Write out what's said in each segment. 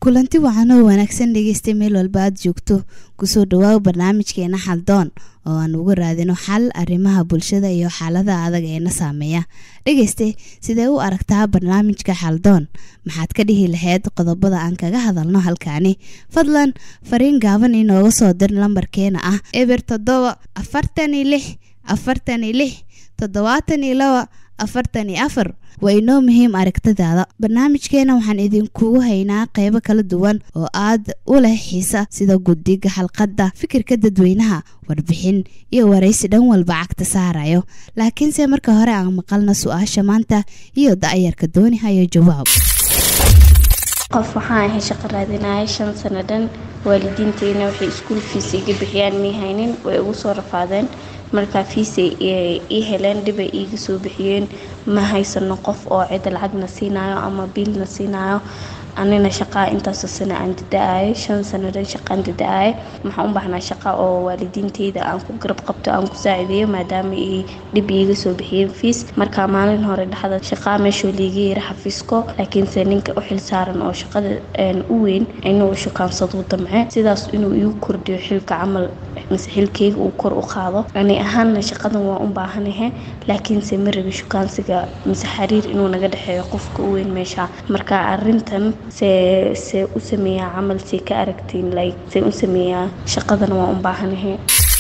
kulanti wacan oo wanaagsan dhegeystay meel walba aad joogto kusoo dhawaaw barnaamijkeena xaldoon oo aan uga raadino xal arrimaha bulshada iyo xaalada adag eena saameeya dhegeyste sidee u aragtaa barnaamijka xaldoon maxaad ka dhihi lahayd qodobada aan kaga hadalno halkaani fadlan fariin gaaban inooga soo dir lambarkeena ah eber toddoba afartan iyo lix afartan iyo lix toddobaatan iyo laba afartan iyo afar waa inoo muhiim aragtadaada barnaamijkeena waxaan idinkugu haynaa qeybo kala duwan oo aad u leh xiisa sida guddiga xalqadda fikirka dadweynaha warbixin iyo waraysi dhan walba cagta saarayo laakiinse marka hore aan maqalna su-aasha maanta iyo da-yarka doonihayo jawaab qof waxaan ahay shaqo raadinaya shan sano dhan waalidiinteyna waxay iskuul fiis iga bixiyaan mii haynin way igu soo rafaadeen markaa fiisay ii heleen dhibay iiga soo bixiyeen ma haysano qof oo cida lacagna siinayo ama biilna siinayo anina shaqaa intaasoo sano aan dada-ayo shan sano dhan shaqaan dada-ayo maxaan u baahnaa shaqa oo waalidiinteyda aan ku garab qabto aan ku saacideeyo maadaama ay dhib iiga soo bixiyeen fiis markaa maalin hore dhexda shaqaa meeshoo liiga yara xafiisko laakiinse ninka u xil saaran oo shaqada u weyn inuu shukaansadu damce sidaas inuu igu kordhiyo xilka camal mise xilkeyga uu kor u qaado ani ahaanna shaqadan waa u baahanahe laakiinse ma rabi shukaansiga mise xiriir inuu naga dhexeeyo qofka u weyn meesha marka arintan see see u sameeyaa camal see ka aragtiin like see u sameeyaa shaqadan waa u baahanahe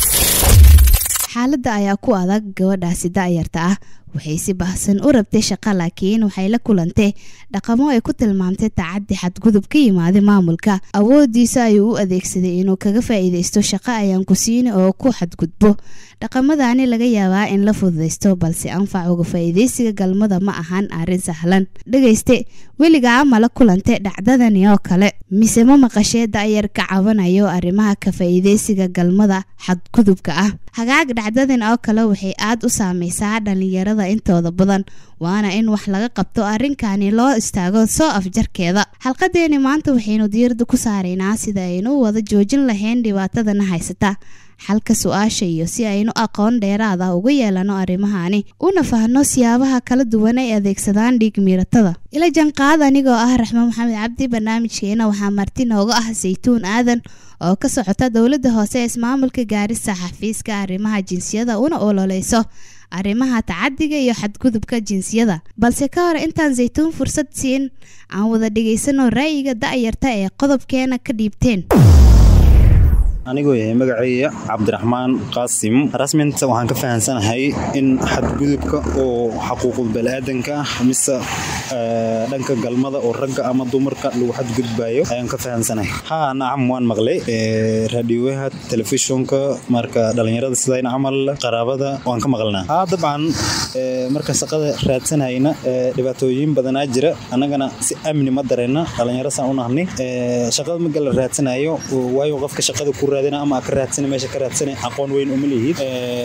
xaaladda ayaa ku adag gabadhaasi da-yarta ah waxay si baahsan u rabtay shaqa laakiin waxay la kulantay dhaqamo ay ku tilmaamtay tacaddi xadgudub ka yimaaday maamulka awoodiisa ayuu u adeegsaday inuu kaga faa-iideysto shaqo ayaan ku siini oo ku xadgudbo dhaqamadani laga yaabaa in la fududaysto balse anfac uga faa-iideysiga galmada ma ahan arrin sahlan dhegeyste weligaa ma la kulantay dhacdadani oo kale mise ma maqashee da-yar ka cabanayo arrimaha ka faa-iideysiga galmada xadgudubka ah hagaag dhacdadan oo kale waxay aada u saameysaa dhalinyarada intooda badan waana in wax laga qabto arrinkani loo istaago soo afjarkeeda xalqadeeni maanta waxaynu diyarada ku saaraynaa sida aynu wada joojin lahayn dhibaatadana haysata xalka su-aasha iyo si aynu aqoon dheeraada uga yeelano arrimahani una fahno siyaabaha kala duwan ay adeegsadaan dhiig miiratada ila janqaad anigoo ah raxmaan maxamed cabdi barnaamijkeena waxaa marti nooga ah saytuun aadan oo ka socota dowladda hoose ee ismaamulka gaarisa xafiiska arrimaha jinsiyada una ololeyso arrimaha tacadiga iyo xadgudubka jinsiyada balse ka hor intaan saytuun fursad siin aan wada dhegaysano ra'yiga da-yarta ee qodobkeena ka dhiibteen anigoo yahay magaceeya cabdiraxmaan qaasim rasminta waxaan ka fahamsanahay in xadgudubka oo xaquuqul baniaadanka ah mise dhanka galmada oo ragga ama dumarka lagu xadgudbayo ayaan ka fahamsanahay haa nacam waan maqlay raadioyaha telefishonka marka dhalinyarada sidayna camal qaraabada waan ka maqlnaa haa dabcan marka shaqada raadsanayna dhibaatooyin badanaa jira annagana si amni ma dareyna dhalinyaro saan u nahnay shaqada maga la raadsanayo waayo qofka shaqada ku ama ka raadsana meesha ka raadsana aqoon weyn uma lihid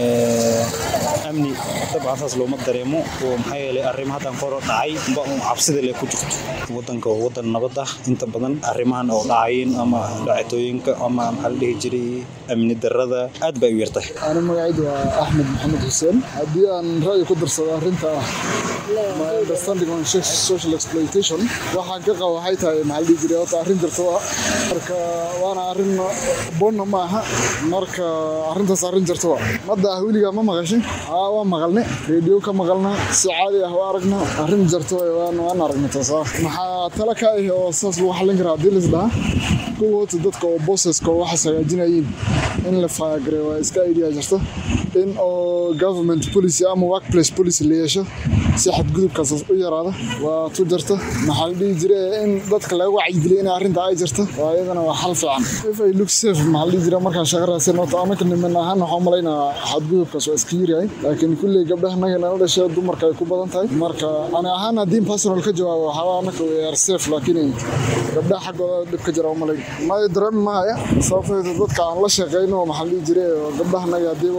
amni dabcan saas looma dareemo oo maxaa yeelay arrimo haddaan koro dhacay ba un cabsida le ku jirto wadanka oo wadan nabad ah inta badan arrimahan oo dhacayin ama dhacatooyinka ama maxaa la dhihi jiray amni darada aad bay u yartahay ani magacaydu waa axmed maxamed xuseen haddii aan ra'yi ku darsado arrinta my understanding on social exploitation waxaan ka qaba waxay tahay maxaa la dhihi jiray horta arrin jirto marka waana arrin bonna ma aha marka arrintaas arrin jirto madda ah weligaa ma maqashin haa waan maqalne reediyo ka maqalna si caadi ah waa aragna arrin jirto waan waan aragna taas ah maxaa tala ka ah oo saas lagu xallin karaa haddii lis dhaha kuwoota dadka oo bosseska oo waxaas hagaajinayiin in la faagare waa iska idea jirto in oo government policy ama workplace policy la yeesho si xadgudubkaas u yaraada waa tu jirta maxaa la dhihi jira in dadka laga wacyigeliya in arrinta ay jirto waa iyadana waa xal fiican if ay look safe maxaa la dhihi jira markaan shaqo raadsan horta anaka niman ahaan waxaan malaynaa xadgudubkaas waa iska yaryahay laakiin kulley gabdhaha naga nala dhashay dumarka ay ku badan tahay marka ani ahaan haddii personal ka jawaabo waxaa anaka we are safe laakiin gabdhaha xaggooda dhib ka jira malayn may dareemi mahaya sababteeda dadka aan la shaqeyno maxaa la dhihi jira gabdhaha naga haddii dhib noocaas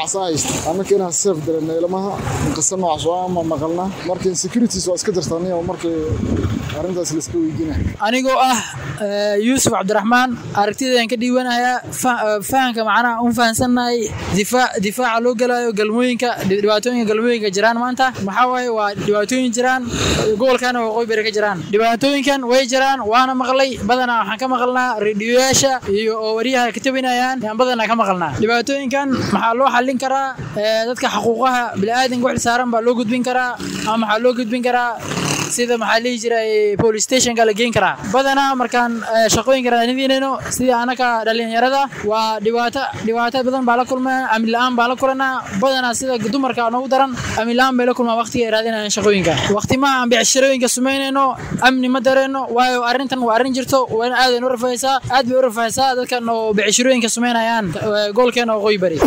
noocaas ah haysta annaka inaan seef dareena ilmaha inqisa noocaas waa ma maqalna marka insecurities waa iska jirta aniga markii arrintaas la iska weydiinaya anigoo ah eh, yuusuf cabdiraxmaan aragtidaan ka dhiibanayaa fa- eh, fahanka macnaha un fahansannahay difaac difaaca loo galayo galmooyinka dhi- dhibaatooyinka galmooyinka jiraan maanta maxaa waaye waa dhibaatooyin jiraan gobolkana waqooyi bari ka jiraan dhibaatooyinkan way jiraan waana maqlay badanaa waxaan ka maqalnaa rediyoyaasha iyo oo waryaha ka tabinayaan yaan badanaa ka maqalnaa dhibaatooyinkan maxaa loo xallin karaa eh, dadka xuquuqaha bini'aadanka wixii saaran baa loo gudbin karaa ama maxaa loo gudbin karaa sida maxaa lihi jiray police stationka la geen karaa badanaa markaan eh, shaqooyinka raadinayno sida anaka dhalinyarada waa dhibaato dhibaato badan baa la kulmaa amni la-aan baa la kulanaa badanaa sida dumarka noogu daran amni la-aan bay la kulmaa waqtiga ay raadinayaan shaqooyinka waqtimaha aan becshirooyinka sumaynayno amni ma dareeno waayo arrintan waa arrin jirto waana aadan u rafaysaa aad bay u rafaysaa dadkan oo becshirooyinka sumaynayaan eh, gobolkeena waqooyi bari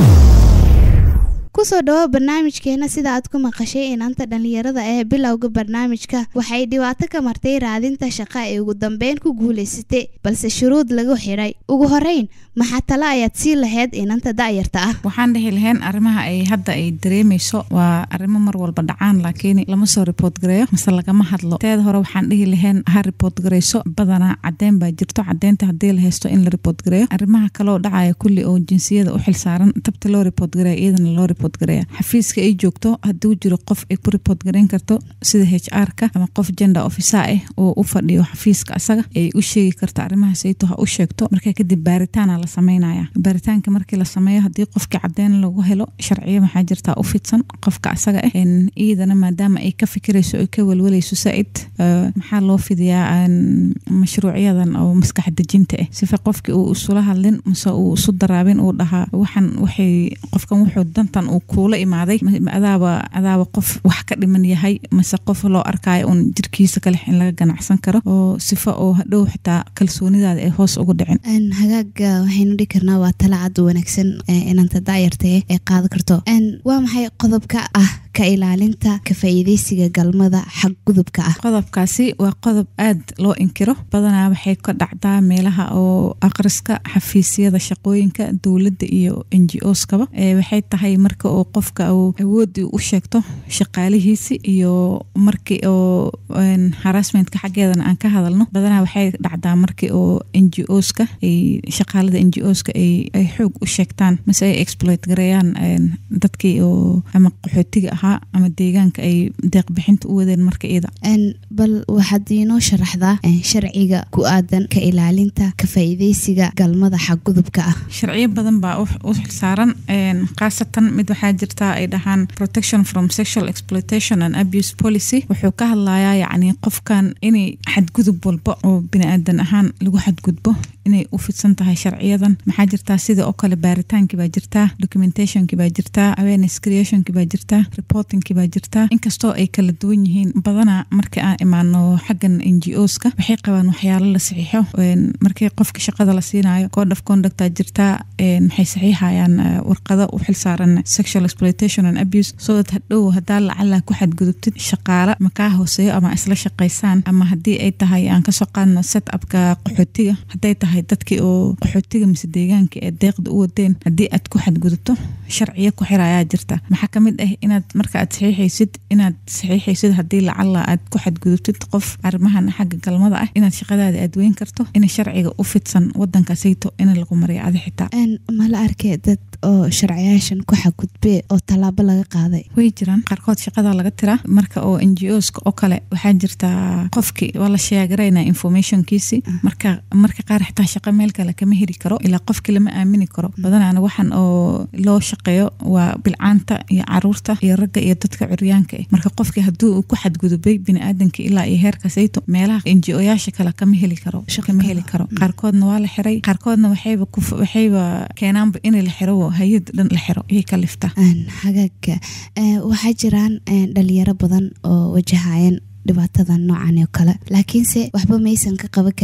kusoo dhawo barnaamijkeena sida aad ku maqashay inanta dhalinyarada ee bilowga barnaamijka waxay dhibaato ka martay raadinta shaqa ee ugu dambeyn ku guulaysatay balse shuruud lagu xidhay ugu horeyn maxaa tale ayaad sii lahayd inanta da'yarta ah waxaan dhihi lahayn arrimaha ay hadda ay dareemayso waa arrimo mar walba dhacaan laakiin lama soo report gareeyo mase lagama hadlo teeda hore waxaan dhihi lahayn ha report gareyso badanaa cadeen baa jirto cadeynta haddii la haysto in la report gareeyo arrimaha kaloo dhacaya kulli oo jinsiyada u xilsaaran tabta loo report gareeya iyadana loo report gareeya xafiiska ay joogto hadduu jiro qof ay ku report gareyn karto sida h r ka ama qof gender officer ah oo u fadhiyo xafiiska asaga ay u sheegi karto arrimahaas ayto ha u sheegto markaa kadib baaritaana la sameynaya baaritaanka markii la sameeyo haddii qofka cadeen lagu helo sharciyo maxaa jirtaa u fidsan qofka asaga ah En iyadana maadaama ay ka fikirayso ay ka welwalayso saaid eh, maxaa loo fidiyaa en, mashruucyadan oo maskax dejinta ah sifa qofki uu isula hadlin mase uu isu daraabin uu dhahaa waxan waxay qofkan wuxuu dantan uu kuula imaaday ma- ma adaaba adaaba qof wax ka dhiman yahay mase qof loo arkaayo un jirkiisa kale in laga ganacsan karo oo sifa oo hadhow xitaa kalsoonidaada ay hoos ugu dhicin Een, hagaaga waxaynu dhihi karnaa waa tala cad wanaagsan ee inanta da'yarta eh ay qaadan karto Een, waa maxay qodobka ah ka ilaalinta ka faa'iidaysiga galmada xag gudubka ah qodobkaasi waa qodob aad loo inkiro badanaa waxay ka dhacdaa meelaha oo akhriska xafiisyada shaqooyinka dowladda iyo n g oskaba ee waxay tahay marka oo qofka uu awoodii u sheegto shaqaalihiisi iyo markii oo een, harassmentka xaggeedana aan ka hadalno badanaa waxay dhacdaa markii oo n g oska ay shaqaalada n g oska ay ay xoog u sheegtaan mase ay exploit gareeyaan een, dadkii oo ama qaxootiga ahaa ama deegaanka ay deeqbixinta u wadeen marka iyada Een, bal waxaad inoo sharaxdaa een, sharciga ku aadan ka ilaalinta ka faa'iidaysiga galmada xag gudubka ah sharciyo badan baa u u xilsaaran een, khaasatan mid waxaa jirta ay dhahaan protection from sexual exploitation and abuse policy wuxuu ka hadlayaa yacni qofkan inay xadgudub walba oo biniaadan ahaan lagu xadgudbo inay u fidsan tahay sharciyadan maxaa jirtaa sida oo kale baaritaankii baa jirtaa documentationkii baa jirtaa awareness creationkii baa jirtaa reportingkii baa jirtaa inkastoo ay kala duwan yihiin badanaa markii aan imaano xaggan n g oska waxay qabaan waxyaalo la saxiixo een, markii qofka shaqada la siinayo code of conductaa jirtaa een, maxay saxiixayaan eh, warqado u xilsaaran sexual exploitation and abuse so that hadhow hadaa lacala ku xadgudubtid shaqaale makaa hooseeyo ama isla shaqaysaan ama haddii ay tahay aan kasoo qaadno set upka qaxootiga hadday tahay dadkii oo qaxootiga mise deegaanka ee deeqda u wadeen haddii aad ku xadgudubto sharciyo ku xirayaa jirta maxaa kamid ah inaad marka aad saxiixaysid inaad saxiixaysid haddii lacala aad ku xadgudubtid qof arrimahan xagga galmada ah inaad shaqadaada aad weyn karto in sharciga u fidsan wadankaasayto in lagu mariyo adi xitaa Een, ma la arkay dad oo sharciyaashan ku xadgudbee oo tallaabo laga qaaday way jiraan qaarkood shaqada laga tiraa marka oo n g oska oo kale waxaa jirta qofki waa la sheegarayna informationkiisi marka marka qaar xitaa shaqo meel kale kama heli karo ilaa qofki lama aamini karo badanaana waxaan oo loo shaqeeyo waa bilcaanta iyo caruurta iyo ragga iyo dadka curyaanka ah marka qofki hadduu uu ku xadgudubay biniaadanka ilaa iyo heerkaasayto meelaha n g oyaasha kale kama heli karo kama heli karo qaarkoodna waa la xiray qaarkoodna waxayba ku waxayba keenaanba in la xiro hay-ad dhan la xiro iyay ka liftaa Een, hagaaga ee, waxaa jiraan een, dhalinyaro badan oo wajahayeen dhibaatada noocan oo kale laakiinse waxba maysan ka qaban karin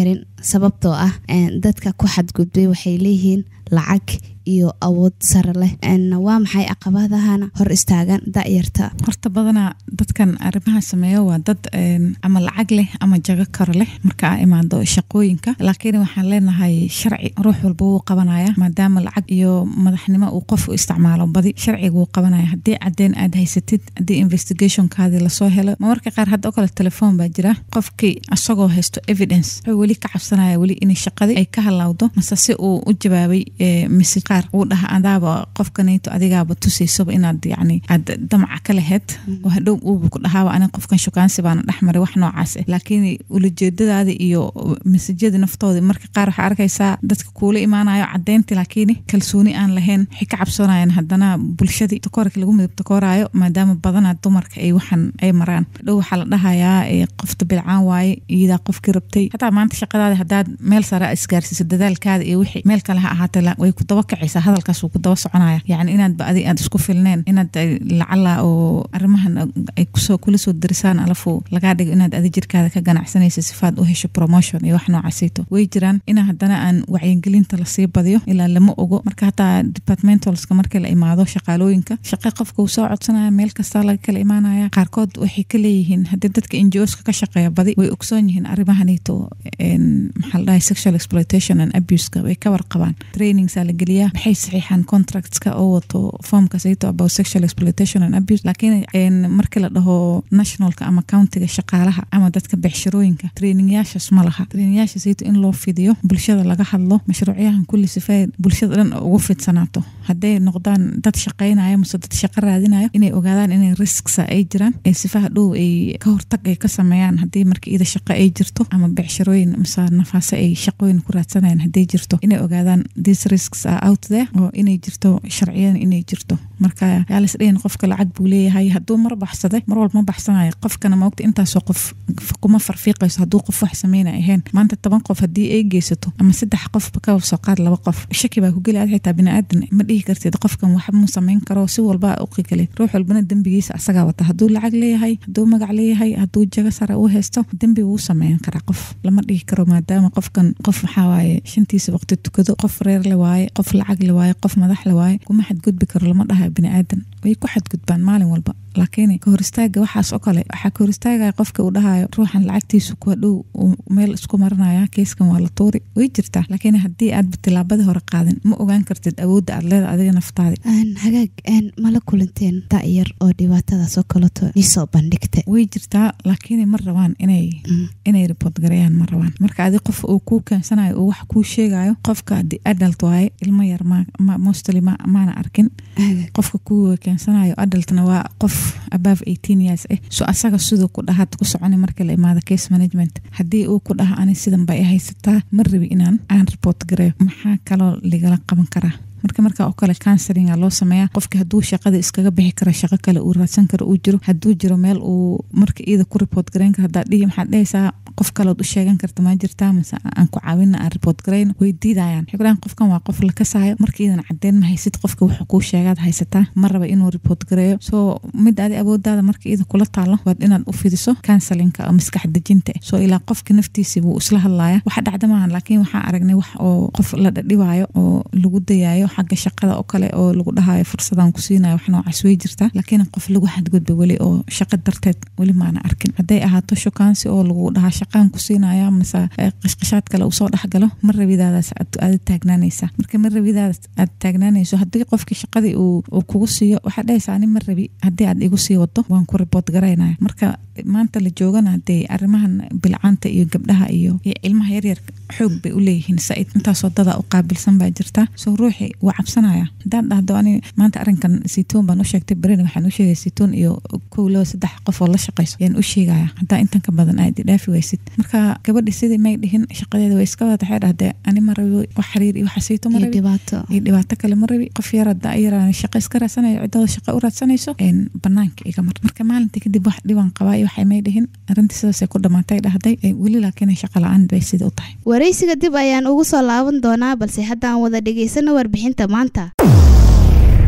sababtoo ah dadka ku xadgudbay waxay leeyihiin lacag iyo awood sare leh waa maxay caqabadahana hor istaagan da'yarta horta badanaa dadkan arrimaha sameeyo waa dad ama lacag leh ama jago karo leh marka aa imaado shaqooyinka laakiin waxaan leenahay sharci ruux walba wuu qabanaya maadaama lacag iyo madaxnimo uu qof u isticmaalo badi sharciga wuu qabanaya haddii cadeen aad haysatid haddii investigationkaadii lasoo helo marmarka qaar hadda oo kale telefoon baa jira qofkii asagoo haysto evidence wuxuu weli ka cabsanaya weli in shaqadii ay ka halawdo mase si uu u jawaabay mise qaar uu dhaha adaaba qofkanayto adigaaba tusaysaba inaad yani aad damaca ka laheyd oo hadhow uuba ku dhahaaba aniga qofkan shukaansi baana dhexmaray wax noocaas ah laakiin ulajeedadaada iyo masajyada naftooda marka qaar waxaa arkaysaa dadka kuula imaanayo cadeynti laakiin kalsooni aan lahayn waxay ka cabsanayaan haddana bulshadii takoorka lagu midab takooraayo maadaama badanaa dumarka ay waxan ay maraan hadhow waxaa la dhahayaa qofta bilcaan waaye iyadaa qofkii rabtay hataa maanta shaqadaada haddaad meel sare isgaarsiiso dadaalkaada iyo wixii meel kale ha ahaatee way ku daba kacaysaa hadalkaas wuu ku daba soconaya yacni inaad ba adi aad isku filneen inaad lacala oo arrimahan ay kusoo kula soo darisaan alafu lagaa dhigo inaad adi jirkaada ka ganacsanaysa sifaad u hesho promotion iyo wax noocaasayto way jiraan ina haddana aan wacyigelinta lasii badiyo ilaa lama ogo marka hataa departmentalska markii la imaado shaqaalooyinka shaqa qofka uu soo codsanaya meel kastaa laga kala imaanaya qaarkood waxay ka leeyihiin haddii dadka NGOska ka shaqeeya badi way ogsoon yihiin arrimahanayto maxaa la dhahay sexual exploitation and abuseka way ka warqabaan trainingsaa la geliyaa maxay saxiixaan contractska oo wato formka sayto about sexual exploitation and abuse laakiin markii la dhaho nationalka ama countiga shaqaalaha ama dadka becshirooyinka trainingyaashaas ma laha trainingyaasha sayto in loo fidiyo bulshada laga hadlo mashruucyahan kulli sifay bulshada dhan ugu fidsanaato hadday noqdaan dad shaqaynaya mase dad shaqo raadinayo inay ogaadaan inay risksa ay jiraan ee sifaha dhow ay ka hortag ay ka sameeyaan haddii marka ida shaqo ay jirto ama becshirooyin mase nafaase ay shaqooyin ku raadsanayaan hadday jirto inay ogaadaan these risks are out there oo inay jirto sharciyan inay jirto marka yaa las dhahin qofka lacag buu leeyahay hadduu mar baxsaday mar walba ma baxsanayo qofkana maogta intaasoo qof kuma farfiiqayso hadduu qof wax sameyna ahayn maanta toban qof haddii ay geysato ama saddex qofba ka soo qaad laba qof shaki baa ku geli ad xitaa biniaadan ma dhihi kartid qofkan waxba mu sameyn karo si walba u qigalay ruux walbana dembigiisa asagaa wata hadduu lacag leeyahay hadduu magac leeyahay hadduu jago sare u haysto dembi wuu sameyn karaa qof lama dhihi karo maadaama qofkan qof waxaa waaye shantiisa waqti tukado qof reer le waaye qof lacag le waaye qof madax le waaye kuma xadgudbi karo lama dhahayo biniaadan way ku xadgudbaan maalin walba laakiin ka hor istaaga waxaas oo kale waxaa ka hor istaagaya qofka uu dhahayo ruuxan lacagtiisu kuwa dhow meel isku marinaya keyskan waa la tuuri way jirtaa laakiin haddii aadba tilaabadii hore qaadin ma ogaan kartid awoodda aad leeda adiga naftaadi hagaag mala kulanteen da'yar oo dhibaatadaas oo kaleto isoo bandhigta way jirtaa laakiin ma rabaan inay inay report gareeyaan ma rabaan marka adi qof uu kuu keensanayo uu wax kuu sheegayo qofka adi adult waaye ilmo yar ma mostly maana arkin qofka kuu keensanayo adultna waa qof above eighteen years ah so asaga siduu ku dhahaad ku soconi marka la imaado case management haddii uu ku dhaha ani sidan bay haysataa ma rabi inaan aan report gareeyo maxaa kaloo ligala qaban karaa marka marka oo kale counselinga loo sameeyaa qofka hadduu shaqada iskaga bixi karo shaqo kale uu raadsan karo uu jiro hadduu jiro meel uu marka iyada ku report gareyn karo haddaad dhihi maxaad dhehaysaa qof kaleod u sheegan karta ma jirtaa mase aan ku caawina aan report garayno way diidayaan waxay kudhahan qofkan waa qof la kasaayo marka iyadan caddeyn ma haysid qofka wuxuu kuu sheegaad haysataa ma raba inuu report gareeyo soo mid adi awoodaada marka iyada kula taalo waad inaad u fidiso counselinka oo maskax dejinta ah soo ilaa qofka naftiisi wuu isla hadlaaya waxa dhacda maahan laakiin waxaa aragnay wax oo qof la dhadhibaayo oo lagu dayaayo xagga shaqada oo kale oo lagu dhahayo fursadaan ku siinayo wax noocaas way jirtaa laakiin qof lagu xadgudba weli oo shaqo darteed weli maana arkin hadday ahaato shukaansi oo lagu dhahaa shaqaan ku siinaya mase qishqishaad kale usoo dhexgalo ma rabidaadaas aad taagnaanaysa marka ma rabidaadaas aad taagnaanayso haddii qofkii shaqadii uu kugu siiyo waxaad dhahaysaa ani ma rabi haddii aad igu sii wado waan ku report garaynaya marka maanta la joogana hadee arrimahan bilcaanta iyo gabdhaha iyo iyo ilmaha yaryar xoog bay u leeyihiin said intaasoo dada u qaabilsan baa jirta soo ruuxi waa cabsanaya haddaad dhahdo ani maanta arrinkan saytuun baan u sheegtay berina waxaan u sheegay saytuun iyo kow laba saddex qof oo la shaqayso ayaan u sheegaya haddaa intan ka badan aad idhaafi waysid marka gabadhi sidii may dhihin shaqadeeda way iska wada waxay dhahdee ani ma rabi wax xiriir iyo waxa sayto ma rabi iyo dhibaato kale ma rabi qof yar hadda yaraan shaqo iska raadsanayo ciddada shaqo u raadsanayso banaanka iga mar marka maalintii kadib wax dhiban qabaa iyo waxay may dhihin arrintii sidaasay ku dhamaatay dhahday weli laakiin shaqa la-aan bay sida u tahay waraysiga dib ayaan ugu soo laaban doonaa balse haddaan wada dhegaysano warbixinta maanta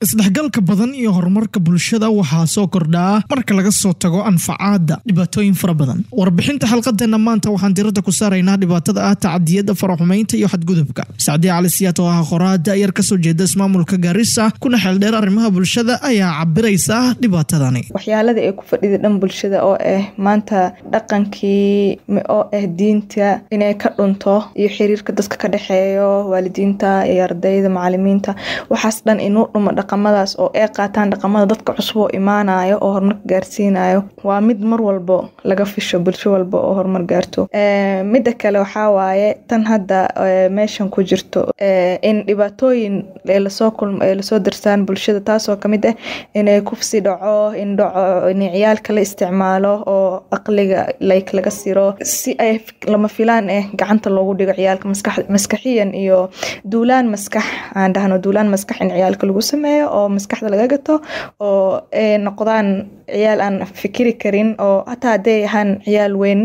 isdhexgalka badan iyo horumarka bulshada waxaa soo kordhaa marka laga soo tago anfacaada dhibaatooyin fara badan warbixinta xalqadeena maanta waxaan diradda ku saaraynaa dhibaatada ah tacadiyada faraxumeynta iyo xadgudubka sacdiya cali siyaad oo ah qoraada yar kasoo jeeda ismaamulka gaarisa kuna xeeldheer arrimaha bulshada ayaa cabiraysa dhibaatadani waxyaalada ay ku fadhida dhan bulshada oo ah maanta dhaqankii oo ah diinta inay ka dhunto iyo xiriirka dadka ka dhexeeyo waalidiinta iyo ardayda macalimiinta waxaas dhan inuu dhumo dhaqamadaas oo ay qaataan dhaqamada dadka cusub oo imaanayo oo horumarka gaarsiinayo waa mid mar walbo laga fisho bulsho walba oo horumar gaarto midda kale waxaa waaye tan hadda meeshan ku jirto in dhibaatooyin lasoo kulm lasoo darsaan bulshada taasoo kamid ah inay kufsi dhaco in dhaco in ciyaalka la isticmaalo oo aqliga like laga siro si ay lama filaan ah gacanta loogu dhigo ciyaalka maskax maskaxiyan iyo duulaan maskax aan dhahno duulaan maskax in ciyaalka lagu sameeyo oo maskaxda laga gato oo ay noqdaan ciyaal aan fikiri karin oo hataa hadday ahaan ciyaal weyn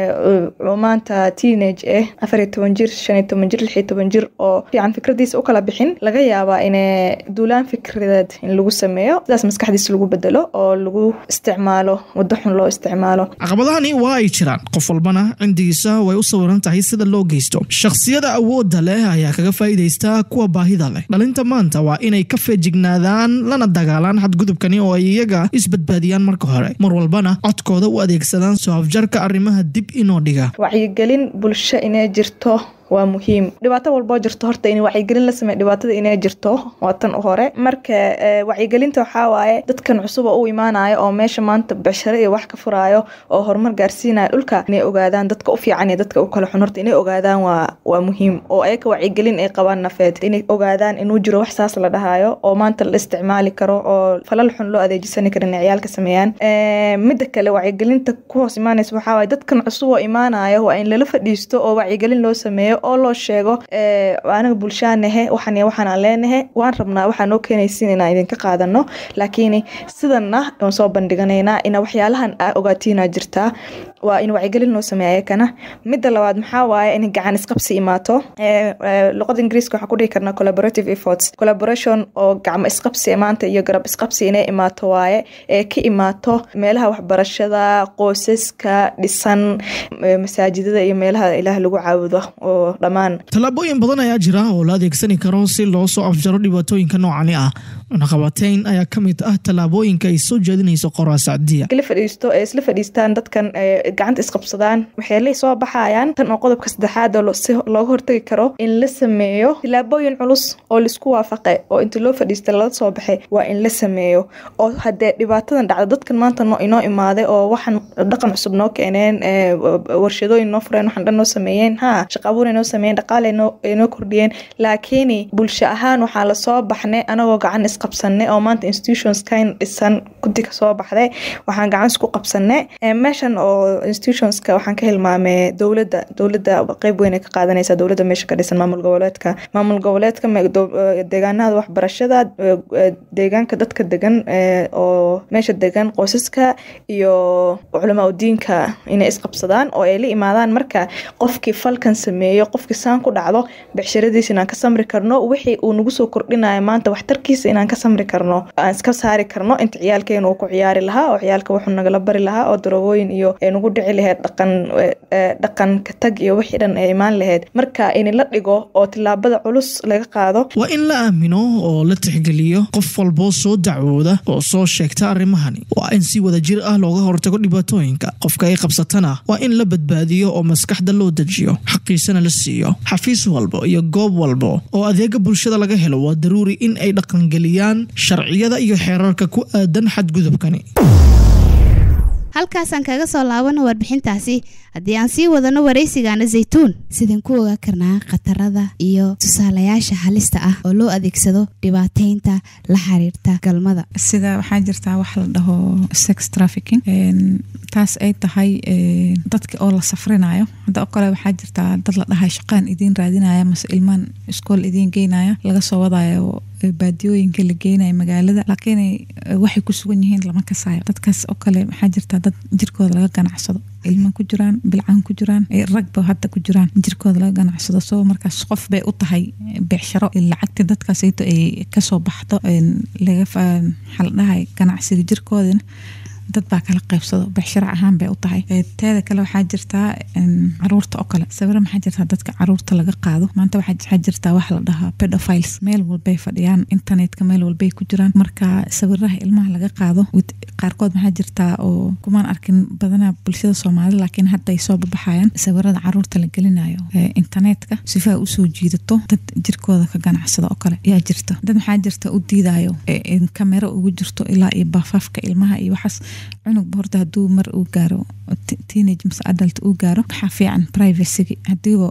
oo maanta teenage ah afar iyo toban jir shan iyo toban jir lix iyo toban jir oo fiican fikradiisa u kala bixin laga yaabaa in duulaan fikradeed in lagu sameeyo sidaas maskaxdiisa lagu bedelo oo lagu isticmaalo waddo xun loo isticmaalo caqabadahani waa ay jiraan qof walbana cindigiisa way u sawiran tahay sida loo geysto shakhsiyada awoodda leh ayaa kaga faa'iidaysta kuwa baahida leh dhalinta maanta waa inay ka feejignaadaan lana dagaalaan xadgudubkani oo ay iyaga isbadbaadiyaan marka hore mar walbana codkooda u adeegsadaan soo afjarka arrimaha dib inoo dhiga wacyigelin bulsho inay jirto waa muhiim dhibaato walboo jirto horta in wacyigelin la sameey dhibaatada inay jirto waa tan u hore marka wacyigelinta waxaa waaye dadkan cusub oo u imaanayo oo meesha maanta becsharo iyo wax ka furaayo oo horumar gaarsiinaya dhulka inay ogaadaan dadka u fiican iyo dadka u kala xun horta inay ogaadaan waa waa muhiim oo ayaka wacyigelin ay qabaan nafeed inay ogaadaan inuu jiro wax saas la dhahayo oo maanta la isticmaali karo oo falal xun loo adeejisan karo inay ciyaalka sameeyaan midda kale wacyigelinta ku hoos imaanaysa waxaa waaye dadkan cusub oo imaanayo waa in lala fadhiisto oo wacyigelin loo sameeyo oo loo sheego anaga bulshaanahe waxan waxaan aan leenahe waan rabnaa waxaa noo keenaysin inaan idinka qaadano laakiin sidanna aan soo bandhiganaynaa ina waxyaalahan aa ogaatiinaa jirtaa waa in wacyigelin loo sameeya ayakana midda labaad maxaa waaye in gacan isqabsi imaato luqada ingiriiska waxaan ku dhihi karnaa collaborative efforts collaboration oo gacmo isqabsi maanta iyo garab isqabsi inay imaato waaye ee ka imaato meelaha waxbarashada qoysaska dhisan masaajidada iyo meelaha ilaah lagu caabudo oo dhammaan tallaabooyin badan ayaa jira oo la adeegsani karo si loo soo afjaro dhibaatooyinka noocani ah cunaqabateyn ayaa ka mid ah tallaabooyinka ay soo jeedinayso qoraa sacdiya la fadhiisto ee isla fadhiistaan dadkan gacanta isqabsadaan waxay la soo baxayaan tan oo qodobka saddexaad oo si looga hortagi karo in la sameeyo tallaabooyin culus oo laisku waafaqe oo inta loo fadhiista lala soo baxay waa in la sameeyo oo haddee dhibaatadan dhacda dadkan maanta no inoo imaaday oo waxaan dhaqan cusub noo keeneen warshadooyin noo fureen waxaan dhan noo sameeyeen ha shaqa abuur noo sameeyeen dhaqaale noo kordhiyeen laakiin bulsho ahaan waxaa lasoo baxnay anagoo gacan isqabsanay oo maanta institutions kayn dhisan guddi kasoo baxday waxaan gacan isku qabsanay meeshan oo institutionska waxaan ka hilmaamay dowladda dowladda qeyb weyn ay ka qaadanaysa dowladda meesha ka dhisan maamul goboleedka maamul goboleedka deegaanada waxbarashada deegaanka dadka degan oo meesha degan qoysaska iyo culamaa udiinka inay isqabsadaan oo ay la imaadaan marka qofkii falkan sameeyo qofkii saan ku dhacdo becshiradiisa inaan ka samri karno wixii uu nagu soo kordhinayo maanta waxtarkiisa inaan ka samri karno aan iska saari karno inta ciyaalkeena uu ku ciyaari lahaa oo ciyaalka wuxuu nagala bari lahaa oo darogooyin iyo nagu dhici lahayd dhaqan dhaqanka tag iyo wixii dhan ay imaan lahayd marka in la dhigo oo tillaabada culus laga qaado waa in la aamino oo la tixgeliyo qof walboo soo dacwooda oo soo sheegta arrimahani waa in si wada jir ah looga hortago dhibaatooyinka qofka ay qabsatana waa in la badbaadiyo oo maskaxda loo dejiyo xaqiisana la siiyo xafiis walbo iyo goob walbo oo adeega bulshada laga helo waa daruuri in ay dhaqangeliyaan sharciyada iyo xeerarka ku aadan xadgudubkani halkaasaan kaga soo laabano warbixintaasi haddii aan sii wadano waraysigaana zaytuun sidaan ku ogaa karnaa khatarada iyo tusaalayaasha halista ah oo loo adeegsado dhibaateynta la xiriirta galmada sida waxaa jirtaa wax la dhaho sex trafficking taas ay tahay dadka oo la safrinayo hadda oo kale waxaa jirtaa dad la dhahay shaqaan idiin raadinaya mase ilmaan iskool idiin geynaya laga soo wadayo baadiyooyinka la geynayo magaalada laakiin waxay ku sugan yihiin lama kasayo dadkaas oo kale waxaa jirtaa dad jirkooda laga ganacsado ilmo ku jiraan bilcaan ku jiraan ragba hadda ku jiraan jirkooda laga ganacsado soo markaas qof bay u tahay beecsharo lacagta dadkaasayto ay kasoo baxdo laga xaldhahay ganacsiga jirkoodana dad baa kala qaybsado becsharo ahaan bay u tahay teeda kale waxaa jirtaa caruurta oo kale sawiro maxaa jirtaa dadka caruurta laga qaado maanta waxaa jirtaa wax la dhahaa pedophiles meel walbay fadhiyaan internetka meel walbay ku jiraan marka sawiraha ilmaha laga qaado qaarkood maxaa jirtaa oo kumaan arkin badanaa bulshada soomaalida laakiin hadda ay soo babaxayaan sawirada caruurta la gelinayo internetka sifa usoo jiidato dad jirkooda ka ganacsada oo kale yaa jirta dad maxaa jirta u diidayo kamero ugu jirto ilaa iyo bafaafka ilmaha iyo waxaas cunugba horta haduu mar uu gaaro teenage mise adult uu gaaro waxaa fiican privacyga hadiiba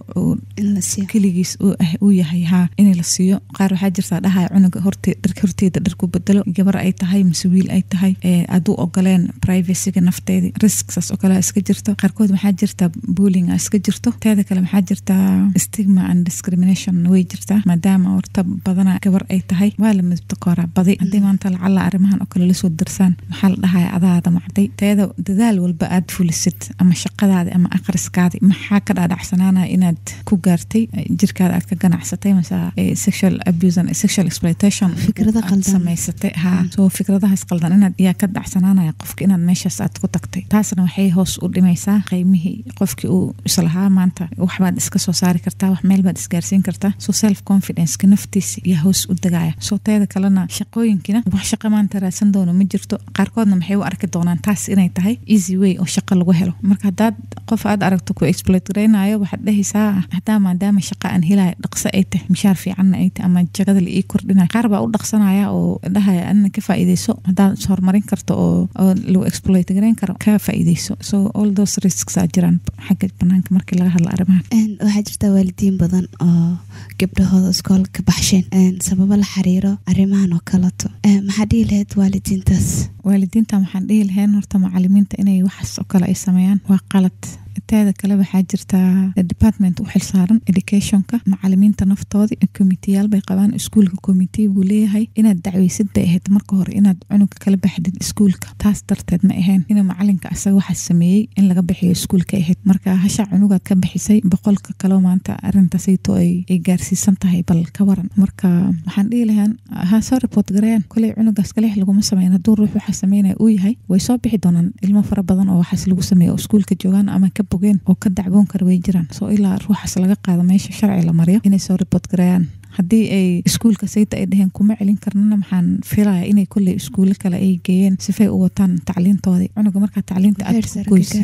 keligiis uu yahay haa in la siiyo qaar waxaa jirtaa dhahaya cunuga horteeda dharku bedelo gabar ay tahay mise wiil ay tahay aduu ogoleen privacyga nafteedi risksaas oo kale iska jirto qaarkood waxaa jirta bullying iska jirto teeda kale waxaa jirtaa stigma and discrimination way jirtaa maadaama horta badana gabar ay tahay waa la midabta kooraa badi haddii maanta lacala arrimahan oo kale lasoo darsaan maxaa la dhahaya adaada macday teeda dadaal walba aad fulisid ama shaqadaadi ama akhriskaadi maxaa ka dhaadhacsanaanaya inaad ku gaartay jirkaada aad ka ganacsatay mase sexual abuse and sexual exploitation fikrada qaldan samaysatay ha soo fikradahaas qaldan inaad yaa ka dhacsanaanaya qofka inaad meeshaas aad ku tagtay taasna waxay hoos u dhimaysaa qiimihii qofkii uu islahaa maanta waxbaad iska soo saari kartaa wax meel baad isgaarsiin kartaa so self confidenceka naftiisa yaa hoos u degaya soo teeda kalena shaqooyinkina wax shaqa maanta raadsan doono ma jirto qaarkoodna maxay u arki doonaan taas inay tahay easy way oo shaqa lagu helo marka hadaad qof aad aragto ku exploit garaynayo waxaad dhehaysaa hadaa maadaama shaqa aan helaya dhaqso ay tahay mishaar fiicanna ay tahay ama jagada la ii kordhinaya qaar baa u dhaqsanaya oo dhahaya anina ka faa'iideyso hadaad is horumarin karto oo oo lagu exploit garayn karo ka faa'iideyso so all those risks aa jiraan xagga banaanka markii laga hadla arrimahan waxaa jirta waalidiin badan oo gabdhahooda iskool ka baxsheen sababo la xiriiro arrimahan oo kaleto maxaa dhihi lahayd waalidiintaas waalidiinta waxaan dhihi lahayn horta macalimiinta inay waxaas oo kale ay sameeyaan waa qalad teeda kale waxaa jirtaa department u xilsaaran educationka macalimiinta naftoodi committeeyaal bay qabaan iskuulka committee buu leeyahay inaad dacweysid bay ahayd marka hore inaad cunuga kala baxdid iskuulka taas darteed ma ahayn inuu macalinka asaga waxaa sameeyey in laga bixiyo iskuulka ahayd marka hasha cunugaad ka bixisay boqolka kaleo maanta arintasayto ay gaarsiisan tahay bal ka waran marka waxaan dhihi lahaan ha soo report garayaan koley cunugaas kalix laguma sameyn hadduu ruux waxaa sameynaya uu yahay way soo bixi doonaan ilmo fara badan oo waxaas lagu sameeya oo iskuulka joogaan ama ka bogeen oo ka dacwoon kara way jiraan soo ilaa ruuxaas laga qaado meesha sharci la mariyo inay soo report garayaan haddii ay iskuulka sayta ay dheheen kuma celin karnana maxaan filaya inay kolley iskuulo kale ay geeyeen sifay u wataan tacliintoodii cunuga markaa tacliinta aad ku goyso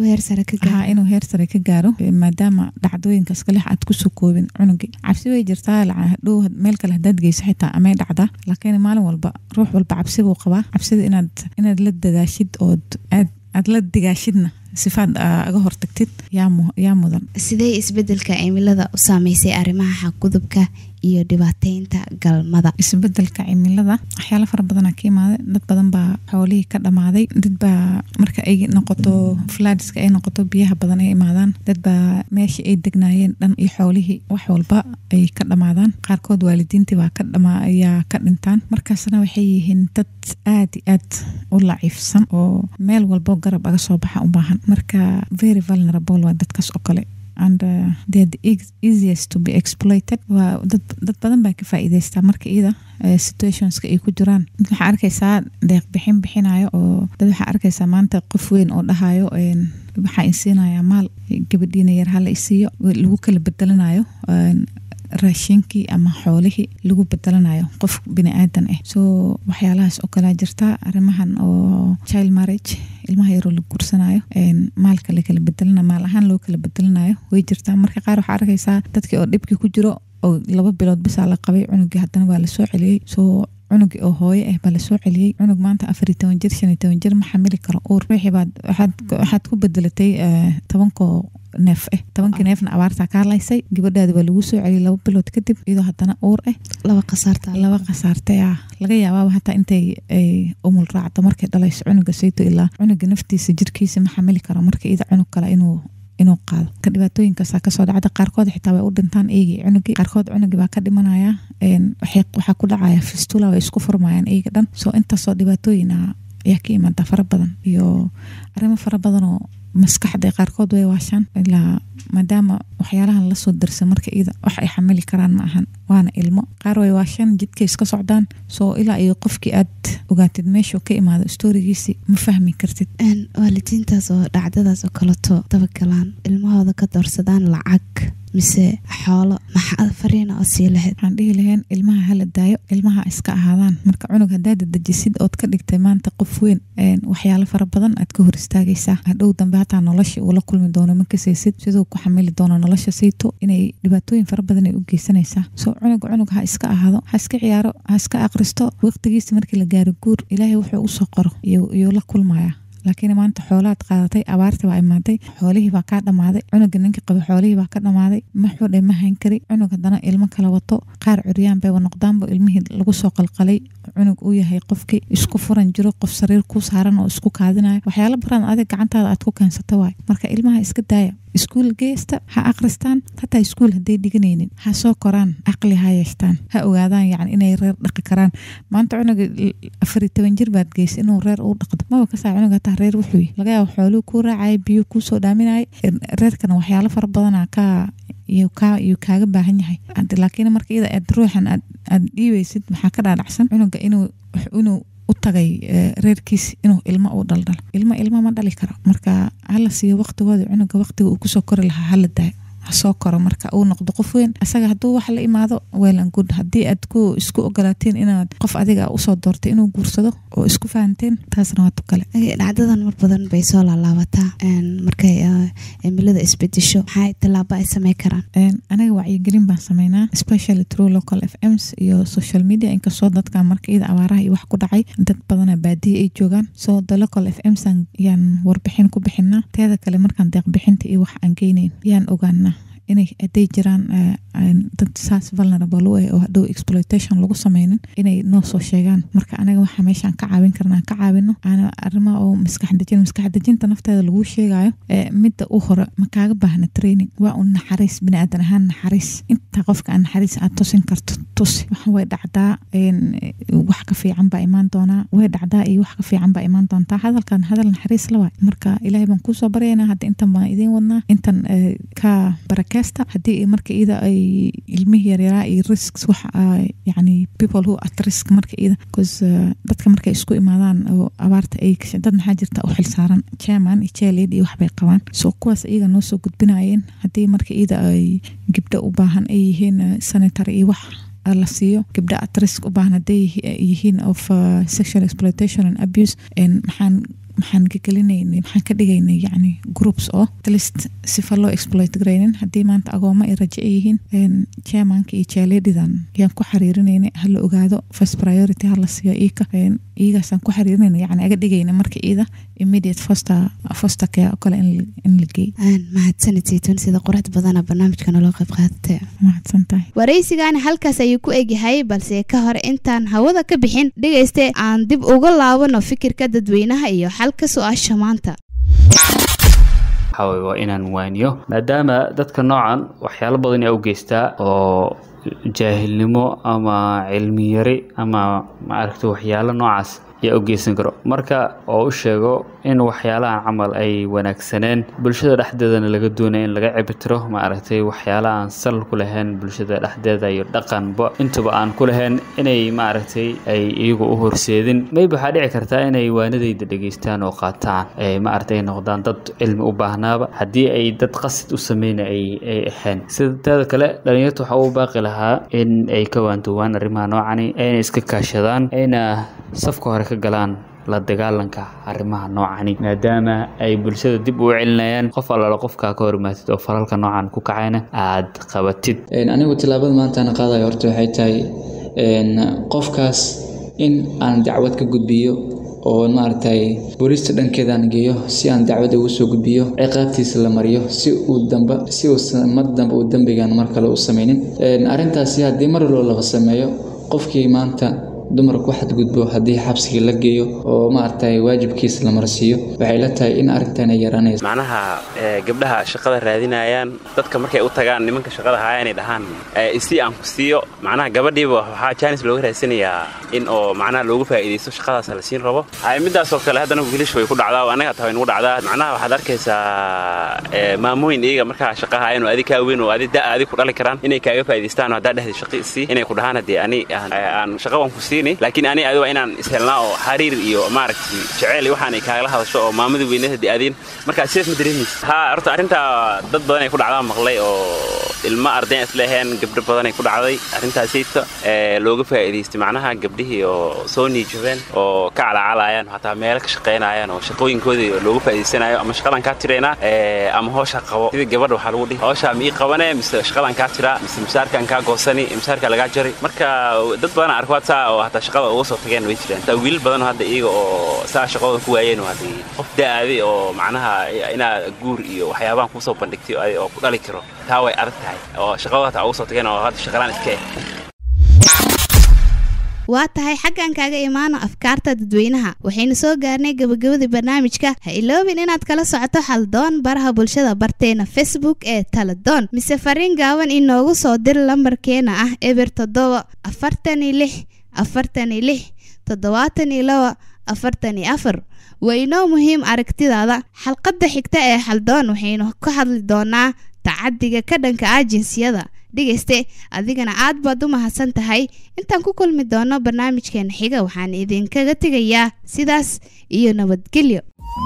ha inuu heer sare ka gaaro maadaama dhacdooyinkaas kalix aad kusoo koobin cunugii cabsi way jirtaa dhow meel kale hadaad geyso xitaa amay dhacdaa laakiin maalin walba ruux walba cabsi buu qabaa cabsida inaad inaad la dadaashid ood aad aad la digaashidna sifaad aga hortagtid yaa mudan sidee isbedelka cimilada u saameysay arrimaha xaqgudubka iyo dhibaateynta galmada isbedelka cimilada waxyaala fara badana ka imaaday dad badan baa xoolihii ka dhamaaday dad baa marka ay noqoto fladska ay noqoto biyaha badan ay imaadaan dad baa meeshii ay degnaayeen dhan iyo xoolihii wax walba ay ka dhamaadaan qaarkood waalidiintii baa ka dhama ayaa ka dhintaan markaasna waxay yihiin dad aad i aad u laciifsan oo meel walbo garab aga soo baxa u baahan marka very vulnerable waa dadkaas oo kale and uh, they're the easiest to be exploited waa dad dad badan baa ka faa'iidaystaa marka iyada situationska ay ku jiraan dad waxaa arkaysaa deeq bixin bixinayo oo dad waxaa arkaysaa maanta qof weyn oo dhahayo waxaa insiinayaa maal gabadhiina yar hala isiiyo lagu kala bedelanayo raashinkii ama xoolihii lagu bedelanayo qof bini aadan ah soo waxyaalahaas oo kalea jirta arrimahan oo child marriage ilmaha yaroo la gursanayo maalka lakala bedelana maal ahaan loo kala bedelanayo way jirtaa marka qaar waxaa arkaysaa dadkii oo dhibkii ku jiro oo laba bilood bisaa la qabay cunugii haddana waa lasoo celiyey soo cunugii oo hooyo ah baa lasoo celiyey cunug maanta afar iyo toban jir shan iyo toban jir ma xamili karo uur wixii baad waxaad ku bedelatay tobankoo neef ah tobankii neefna abaartaa kaa laysay gabadhaadi waa lagu soo celiyay laba bilood kadib iyadoo haddana uur ah laba khasaarta laba khasaartay ah laga yaabaaba hataa intay ay umul raacdo markay dhalayso cunuga sayto ilaa cunuga naftiisa jirkiisa ma xamili karo marka iyada cunug kale inuu inuu qaado ka dhibaatooyinkaasaa kasoo dhacda qaarkood xitaa way u dhintaan eygii cunugii qaarkood cunugii baa ka dhimanaya waxaa ku dhacaya fistula way isku furmayaan eyga dhan soo intaasoo dhibaatooyina ayaa ka imaada fara badan iyo arrimo fara badan oo maskaxda qaarkood way waashaan ilaa maadaama waxyaalahan lasoo darsa marka iyada wax ay xamili karaan ma ahan waana ilmo qaar way waashaan jidkay iska socdaan soo ilaa iyo qofkii aad ogaatid meeshuu ka imaado storigiisi ma fahmi kartid waalidiintaas oo dhacdadaas oo kaleto dabagalaan ilmahooda ka doorsadaan lacag mise xoolo maxaa fariina oo sii lahayd waxaan dhihi lahayn ilmaha hala daayo ilmaha iska ahaadaan marka cunug haddaad dejisid ood ka dhigtay maanta qof weyn waxyaalo fara badan aad ka hor istaagaysaa hadhow dambe hataa nolosha uu la kulmi doono ma kasaysid siduu ku xamili doono nolosha sayto inay dhibaatooyin fara badan ay u geysanaysaa soo cunug cunug ha iska ahaado ha iska ciyaaro ha iska aqristo waqtigiisa markii la gaaro guur ilaahay wuxuu usoo qoro iyuu la kulmayaa laakiin maanta xoolaad qaadatay abaarti baa imaaday xoolihii baa kaa dhammaaday cunuga ninka qaba xoolihii baa ka dhammaaday maxuu dhe ma hayn kari cunug haddana ilmo kala wato qaar curyaan bayba noqdaanba ilmihii lagu soo qalqalay cunug uu yahay qofkii isku furan jiro qof sariir ku saaran oo isku kaadinayo waxyaalo baran adig gacantaada aad ku keensata waay marka ilmaha iska daaya iskuul geesta ha akhristaan hataa iskuul hadday dhiganaynin ha soo koraan caqli ha yeeshtaan ha ogaadaan yani inay reer dhaqi karaan maanta cunuga afari toban jir baad geysa inuu reer uu dhaqdo maba kasaa cunug hataa reer wuxuu laga yaaba xooluu kuu raacaya biyo kuusoo dhaaminaya reerkana waxyaalo fara badana ka iyuu kaaga baahan yahay laakiin marka iyada aad ruuxan aad dhiibaysid maxaa ka dhaadhacsan cunuga inuu u tagay reerkiis inuu ilmo u dhaldhalo ilmo ilmo ma dhali karo marka hala siiyo waqtigooda cunuga waqtiga uu kusoo kori lahaa hala daayo soo koro marka uu noqdo qof weyn asaga hadduu wax la imaado weelan good haddii aad ku isku ogolaateen inaad qof adiga usoo doortay inuu guursado oo isku fahanteen taasna waa tukale dhacdadan mar badan bay soo laalaabataa markay cimilada isbedesho maxaa tallaabo ay samey karaan anaga wacyigelin baan sameynaa especially through local f ms iyo social media inkastoo dadka marka iyada abaaraha iyo wax ku dhacay dad badana baadiya ay joogaan so the local f ms yaan warbixin ku bixinaa teeda kale markaan deeqbixinta iyo wax aan geyneyn yaan ogaanaa inay haday jiraan dad saas vulnerable u ah oo hadhow exploitation lagu sameynin inay noo soo sheegaan marka anaga waxaa meeshaan ka caawin karnaa ka caawino aana arrimaha oo maskax dejin maskax dejinta nafteeda lagu sheegayo midda u hore ma kaaga baahna training waa un naxariis biniaadan ahaan naxariis inta qofka aan naxariis aad tusin karto tusi waxa way dhacdaa wax ka fiican baa imaan doonaa way dhacdaa iyo wax ka fiican baa imaan doontaa hadalkan hadal naxariis la waay marka ilaahay baan kusoo baryaynaa hadda intan baan idiin wadnaa intan ka barake haddii marka iyada ay ilmihii yaryaraa iyo risks wax yani people who at risk marka iyada bcause dadka markay isku imaadaan oo abaarta ay dad maxaa jirta u xilsaaran chairman iyo chairlead iyo waxbay qabaan so kuwaas iyaga noo soo gudbinayeen haddii marka iyada ay gabdho u baahan ay yihiin sanitary iyo wax la siiyo gabdha at risk u baahan hadday yihiin of sexual exploitation and abuse maxaan maxaan gegelinaynay maxaan ka dhigaynay yani groups oo atlist sifa loo exploit garaynin haddii maanta agooma ay raje ay yihiin chairmanka iyo chairladidan yaan ku xiriirinaynay hala ogaado first priority hala siiyo iika iyagaasaan ku xiriirinayna yani aga dhigayna marka iyada immediate foster foster care oo kale in la geey mahadsanid saytuun sida quruxda badana barnaamijka naloo qayb qaadatay mahadsan tahay waraysigaani halkaas ayuu ku egyahay balse ka hor intaan hawada ka bixin dhegayste aan dib uga laabano fikirka dadweynaha iyo xalka su-aasha maanta waa inaan waaniyo maadaama dadka noocan waxyaalo badan aa u geystaa oo jaahilnimo ama cilmi yari ama maaragta waxyaalo noocaas yaa u geysan karo marka oo u sheego in waxyaalahan camal ay wanaagsaneen bulshada dhexdeedana laga doonaya in laga cibitiro maaragtay waxyaala aan sal ku lahayn bulshada dhexdeeda iyo dhaqanba intaba aan ku lahayn inay maaragtay ay iyagu u horseedin maybe waxaa dhici kartaa inay waanadayda dhegeystaan oo qaataan maaragtay ay noqdaan dad cilmi u baahnaaba haddii ay dad qasid u sameyna ay ay ahayn sida teeda kale dhalinyarta waxaa u baaqi lahaa in ay ka waantoowaan arrimaha noocani ayna iska kaashadaan ayna safka hore ka galaan la dagaalanka arrimaha noocani maadaama ay bulshada dib u celinayaan qof allaala qofkaa ka hormaatid oo falalka noocan ku kacayna aad qabatid anigu tillaabada maantaana qaadayo horta waxay tahay qofkaas in aan dacwad ka gudbiyo oo maaragtay booliista dhankeedaan geeyo si aan dacwad ugu soo gudbiyo ciqaabtiisa la mariyo si uu damba si uu mar dambe uu dembigan mar kale u sameynin arrintaasi haddii mar walba laba sameeyo qofkii maanta dumarka ku xadgudbo haddii xabsigii la geeyo oo maaragtay waajibkiisa la marsiiyo waxay la tahay in arrintan ay yaraanayso macnaha ee, gabdhaha shaqada raadinayaan dadka markay u tagaan nimanka shaqada haya inay dhahaan ee, isii aan ku siiyo macnaha gabadhiiba waxaa jaanis looga raadsanayaa in oo macnaha loogu faa'iidaysto shaqadaas la siin rabo ay midaasoo kale haddana wiilish way ku dhacdaa oo annaga taa way nagu dhacdaa macnaha waxaad arkaysaa ee, maamooyin iyaga markaa shaqa hayan oo adi kaa weyn oo adi da adi ku dhali karaan inay kaaga faa'iidaystaan oo haddaa dhehda shaqi isii inay ku dhahaan haddii ani aan aan shaqa waan ku siini laakiin ani adi waa inaan ishelnaa oo xariir iyo maaragtay jeceyl iyo waxaan ay kaagala hadasho oo maamada weyneed haddii aadiin markaa sidaas ma dareemaysa ha horta arrintaa dad badan ay ku dhacdaa maqlay oo ilmo ardayn isleheen gabdho badan ay ku dhacday arrintaasayta ee looga faa'iidaystay macnaha gabdhihii oo soo niijabeen oo ka calaacalayaan xataa meelo ka shaqaynayaan oo shaqooyinkoodii looga faa'iidaysanayo ama shaqadan kaa tiraynaa ee ama hoosha qabo sida gabadha waxaa lagu dhihi hooshaa ma ii qabane mise shaqadan kaa tiraa mise misaarkan kaa goosani misaarka lagaa jari marka dad badan arkaad saa oo hataa shaqada uga soo tageen way jiraan taa wiilal badan oo hadda iyaga oo saa shaqadooda ku waayeen oo haddii qof da'aaday oo macnaha inaad guur iyo waxyaabahan kusoo bandhigtay oo ay- oo ku dhali karo taa way adag tahay oo shaqadooda hataa uga soo tageen oo hadda shaqalaan iska eh waa tahay xaggan kaaga imaano afkaarta dadweynaha waxaynu soo gaarnay gabagabadii barnaamijka ha iloobin inaad kala socoto haldoon baraha bulshada barteena facebook ee taladoon mise fariin gaaban inoogu soo dir lambarkeena ah eber toddoba afartan iyo lix afartan iyo lix toddobaatan iyo laba afartan iyo afar waa inoo muhiim aragtidaada xalqadda xigta ee haldoon waxaynu ka hadli doonaa tacadiga ka dhanka ah jinsiyada dhegayste adigana aad baad u mahadsan tahay intaan ku kulmi doono barnaamijkeena xiga waxaan idinkaga tegayaa sidaas iyo nabadgelyo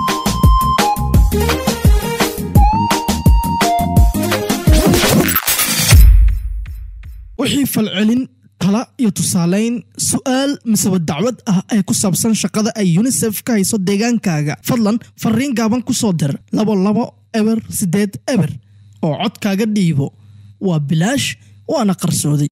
wixii falcelin tala iyo tusaalayn su-aal miseba dacwad ah ee ku saabsan shaqada ay unisef ka hayso deegaankaaga fadlan fariin gaaban ku soo dir labo labo eber sideed eber oo codkaaga dhiibo waa bilaash waana qarsooday